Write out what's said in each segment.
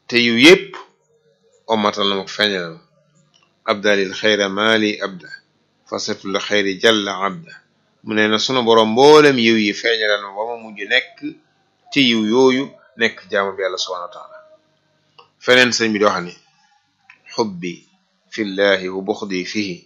te yu yépp ommatal na ma ko feeñalal ma abdalil xayra maali abda fasatul xayri jalla abda mu ne na sunu boroom mboolem yiw yi feeñalal ma ba ma mujj nekk ci yiw yooyu nekk jaamu bi yàlla subhanahu wa taala feneen sëñ bi di wax ni xubbi fillahi wa buxdi fihi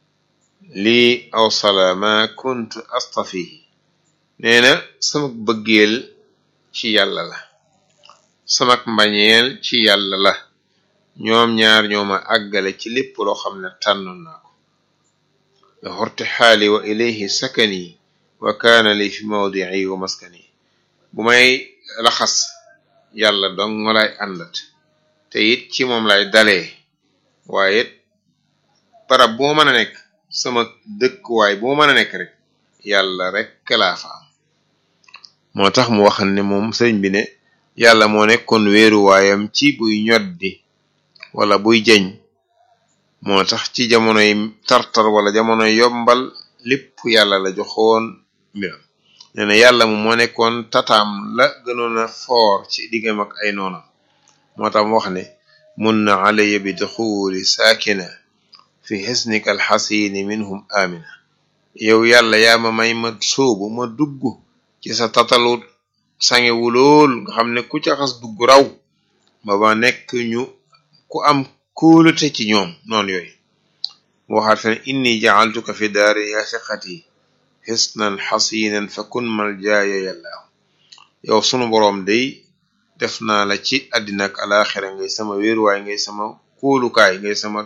lii awsala ma kunt astafihi nee na sama bëggeel ci yàlla la samak mbañeel ci yàlla la ñoom ñaar ñooma àggale ci lépp loo xam ne tànnoon naa ko la xorte xaali wa ilayhi sakani wa kaana li fi mawdii wa maskani bu may laxas yàlla dong nga lay àndat te it ci moom lay dalee waaye it barab bu ma mën a nekk sama dëkkuwaay bu ma mën a nekk rek yàlla rek laa fa am moo tax mu waxan ne moom sëriñ bi ne yàlla moo nekkoon wéeruwaayam ci buy ñoddi wala buy jeñ moo tax ci jamonoy tartar wala jamonoy yombal lépp yàlla la joxoon mbiram nee na yàlla moom moo nekkoon tataam la gënoon a foor ci diggam ak ay noonam moo tax mu wax ne mun na alaya bi duxuli saakina fi xisnika alxasini minhum amina yow yàlla yaa ma may ma sóobu ma dugg ci sa tatalu sangewu lool nga xam ne ku ca xas dugg raw ba ba nekk ñu ku am kóolute ci ñoom noonu yooyu mu waxaat fen inni jacaltuka fi daari ya siqati xisnan xasinan fa kun mal jaaya yàllaahu yow sunu boroom day def naa la ci àddina ak alaxira ngay sama wéeruwaay ngay sama kóolukaay ngay sama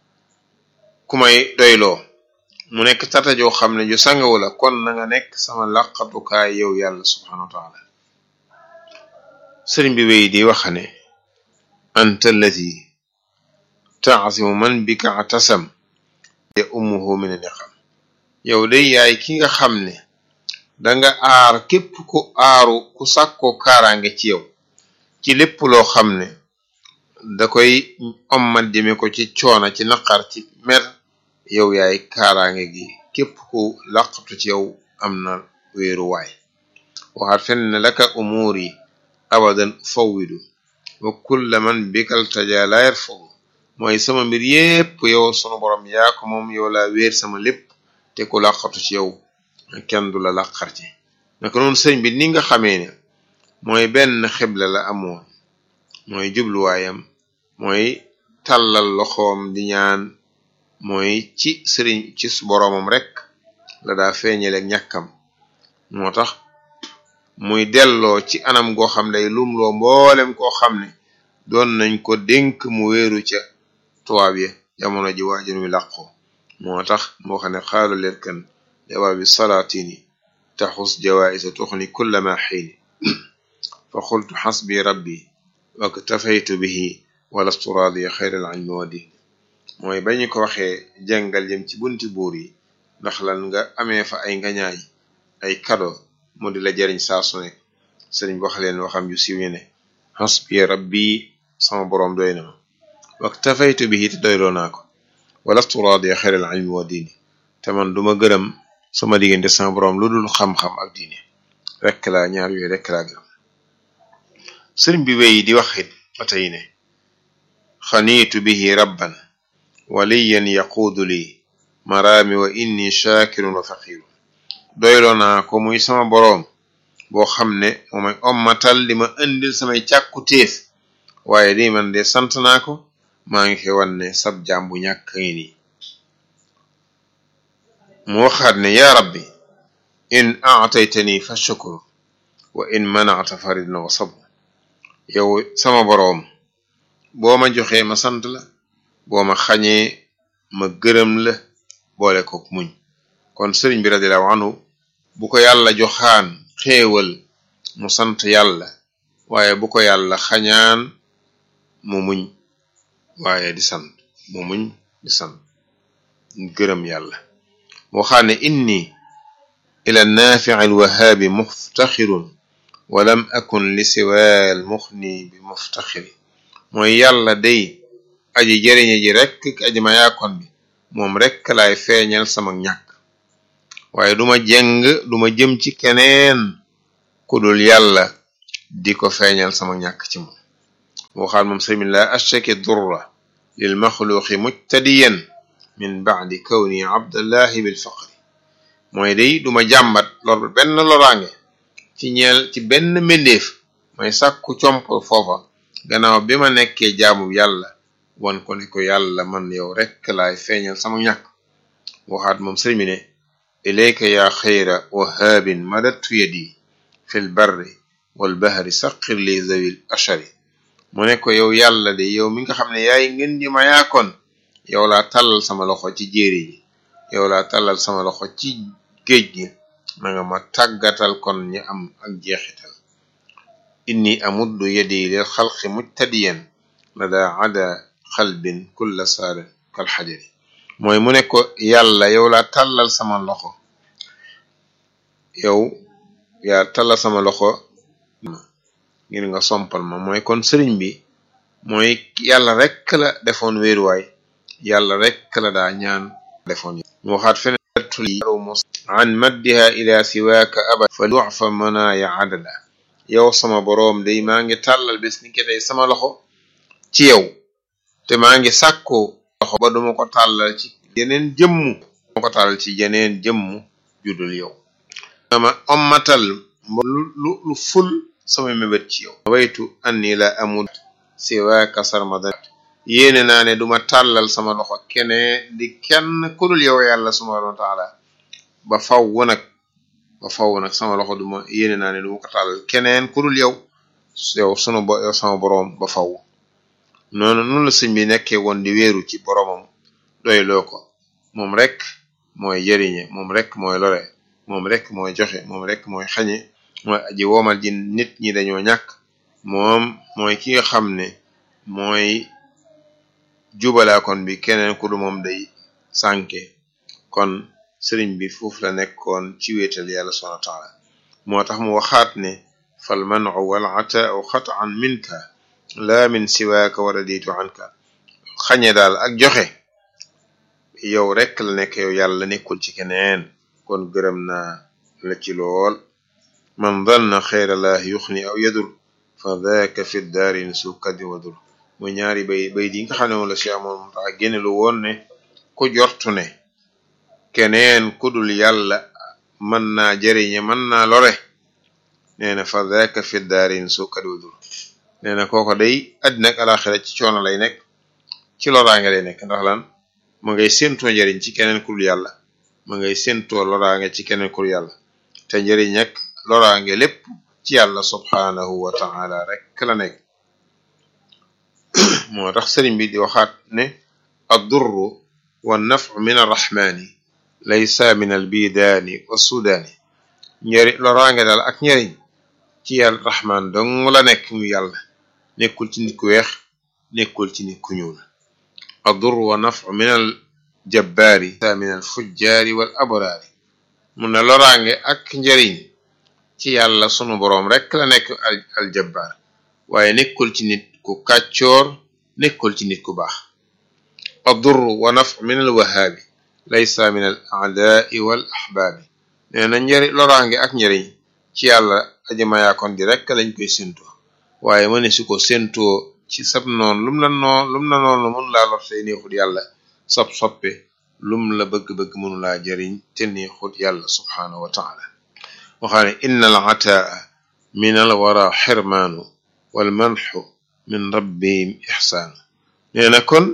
ku may doyloo mu nekk tata joo xam ne ju sangawu la kon na nga nekk sama laqatukaay yow yàlla subhanahu wa taala sëriñ bi wéy di wax ne anta allati taasimu man bika atasam ya ummuhu min niqam yow day yaay ki nga xam ne danga aar képp ku aaru ku sàkkoo kaaraange ci yow ci lépp loo xam ne da koy ommat jëme ko ci coona ci naqar ci mer yow yaay kaaraange gi képp ku laqatu ci yow am na wéeruwaay waxaat fenn ne laka umuuri abadan fawwidu wa kulla man bikal taja la yarfudu mooy sama mbir yépp yow sunu borom yaa ko moom yow laa wéer sama lépp te ku laqatu ci yow kenn du la laqar ci naka noonu sëñ bi ni nga xamee ne mooy benn xibla la amoon mooy jubluwaayam mooy tàllal loxoom di ñaan mooy ci sëriñ ci boroomam rek la daa feeñaleeg ñàkkam moo tax muy delloo ci anam goo xam ne lumloo mboolem koo xam ne doon nañ ko dénk mu wéeru ca tubaab ya jamono ji waajur mi làqoo moo tax moo xam ne xaalu leer kan jawaabi salaatini taxus jawaisa tuxni kulla ma xiini fa xultu xasbi rabbi waktafaytu bihi walastu raadiya xayral ilmi wa diini mooy ba ñu ko waxee jàngal jëm ci bunti buur yi ndax lan nga amee fa ay ngañaay ay kado mu di la jariñ saa su nekk sëriñ wax leen waxam ju siiw ñu ne xasbi rabbi sama boroom doy na ma waktafaytu bihi te doyloo naa ko walastu raadiya xayral ilmi wa diini te man duma gërëm sama diggante sama boroom lu dul xam-xam ak diine rekk laa ñaar yooyu rekk laa gërëm sëriñ bi wéy di wax it ba tey ne xaniitu bihi rabban waliyan yaquudu lii maraami wa inni shaakirun wa faqiirun doyloo naa ko muy sama boroom boo xam ne moo may ommatal di ma indil samay càkku téef waaye di man de sant naa ko maa ngi koy wan ne sab jaam bu ñàkk ngi nii mu waxaat ne yaa rabbi in aataytani fa shukru wa in manacta faridun wa sabr yow sama boroom boo ma joxee ma sant la boo ma xañee ma gërëm la boole ko muñ kon sëriñ bi radiallahu anhu bu ko yàlla joxaan xéewal mu sant yàlla waaye bu ko yàlla xañaan mu muñ waaye di sant mu muñ di sant gërëm yàlla waxaan ne inni ila naafici alwahaabi muftaxirun walam akun li siwaal muxni bi muftaxiri mooy yàlla day aji jëriñe ji rekk aji ma yaakon bi moom rekk laay feeñal sama ñàkk waaye duma jeng duma jëm ci keneen ku dul yàlla di ko feeñal sama ñàkk ci moom waxaat moom sëriñ bi la ashtaki durra lil maxluqi mujtadiyan min baadi kawni abdallahi bil faqri mooy day duma jàmbat lor benn loraange ci ñeel ci benn mbindeef mooy sàkku comp foofa gannaaw bi ma nekkee jaamu yàlla wan ko ne ko yàlla man yow rekk laay feeñal sama ñàkk waxaat moom sëriñ bi ne ilayka ya xayra wahaabin madattu yadi fi l barri wal bahri saqir li zawil ashari mu ne ko yow yàlla de yow mi nga xam ne yaay ngeen di ma yaakoon yow laa tàllal sama loxo ci jéeri ji yow laa tàllal sama loxo ci géej gi na nga ma tàggatal kon ñi am ak jeexital inni amuddu yadi lil xalqi mujtadiyan lada ada xalbin kulla saarin kal xajari mooy mu ne ko yàlla yow laa tàllal sama loxo yow yaa tàllal sama loxo ngir nga sompal ma mooy kon sëriñ bi mooy yàlla rekk la defoon wéeruwaay yàlla rekk la daa ñaan defoon mu waxaat fenetuli an maddiha ila siwaaka abad fa dufa manaaya adada yow sama boroom day maa ngi tàllal bis ni ki tey sama loxo ci yow te maa ngi sàkku loxo ba duma ko tàllal ci yeneen jëmmu duma ko tàllal ci yeneen jëmmu judul yow ama ommatal lu lu lu ful sama mébét ci yow waytu anni la amul siwaaka sarmadan yéene naa ne duma tàllal sama loxo kenee di kenn kudul yow yàlla subhanahu wa taala ba faww nag ba faww nag sama loxo duma yéene naa ne duma ko tàllal keneen kudul yow yow sunu bo yow sama boroom ba faww noonu noonu la sëñ bi nekkee woon di wéeru ci boroomam doy loo ko moom rek mooy jëriñe moom rek mooy lore moom rek mooy joxe moom rek mooy xañe mooy aji woomal ji nit ñi dañoo ñàkk moom mooy ki nga xam ne mooy jubalaakoon bi keneen ku du moom day sànke kon sëriñ bi foofu la nekkoon ci wéetal yàlla subhanahu wa taala moo tax mu waxaat ne fal manu wal ataau xataan minka laa min siwaaka wala diitu anka xañe daal ak joxe yow rek la nekk yow yàlla nekkul ci keneen kon gërëm naa la ci lool man danna xeyrallah yuxni aw yadur fa daaka fi daarin su kaddi wadur muy ñaari bay bay di nga xam ne moom la si amoon mu tax génne lu woon ne ku jortu ne keneen kudul yàlla mën naa jëriñe mën naa lore nee na fa daaka fi daarin su kaddi wadur nee na kooko day àddina ak alaxira ci coono lay nekk ci loraange lay nekk ndax lan ma ngay séentoo njëriñ ci keneen kudul yàlla ma ngay séentoo loraange ci keneen kudul yàlla te njëriñ ak loraange lépp ci yàlla subhaanahu wa taala rek la nekk moo tax sëriñ bi di waxaat ne addurru wa nafu min arrahmaani laysa min albidaani wa sudaani njëri loraange daal ak njëriñ ci yàlla rahmaan dong la nekk mu yàlla nekkul ci nit ku weex nekkul ci nit ku ñuul addurru wa nafu min al jabbaari min al fujjaari wal abraari mun na loraange ak njëriñ ci yàlla sunu boroom rek la nekk al aljabbaar waaye nekkul ci nit ku kàccoor nekkul ci nit ku baax addurru wa nafu min al wahaabi laysa min al aadaai wal ahbaabi nee na njëri loraange ak njëriñ ci yàlla aji mayaakoon di rek lañ koy séntoo waaye mëne su ko séntoo ci sab noon lum la noon lum la noon la mënu laa lor tey neexut yàlla sab soppe lum la bëgg-bëgg mënu laa jëriñ te neexut yàlla subhaanahu wa taala waxaane inna al ataa min al wara xirmaanu wal manxu min rabbihim ixsaanu nee na kon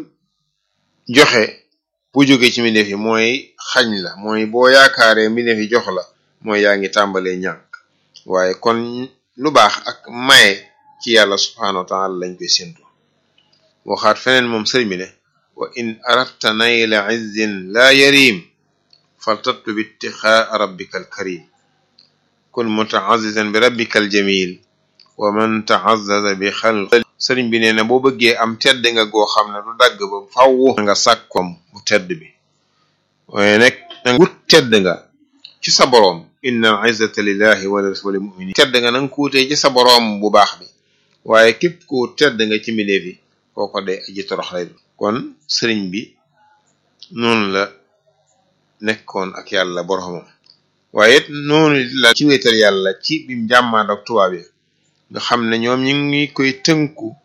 joxe bu jóge ci mbindeef yi mooy xañ la mooy boo yaakaaree mbindeef yi jox la mooy yaa ngi tàmbalee ñàkk waaye kon lu baax ak maye ci yàlla subhaanahu wa taala lañ koy séntu waxaat feneen moom sëriñ bi ne wa in aradta nayla izzin laa yarim faltatlub ittixaa rabbika alkarim kun mutaazizan bi rabbika aljamil wa man taazaza bi xalq sëriñ bi nee na boo bëggee am tedd nga goo xam ne du dagg ba faww nga sàkkom bu tedd bi waaye nag nanga wut tedd nga ci sa boroom inna al izzata lillahi wa lil muminin tedd nga nanga ko wutee ci sa boroom bu baax bi waaye képp ku tedd nga ci mbindeef yi kooko de aji torox lay kon sëriñ bi noonu la nekkoon ak yàlla boroomam waaye it noonu la ci wéetal yàlla ci bim jàmmaan ak tubaab yi nga xam ne ñoom ñu ngi koy tënku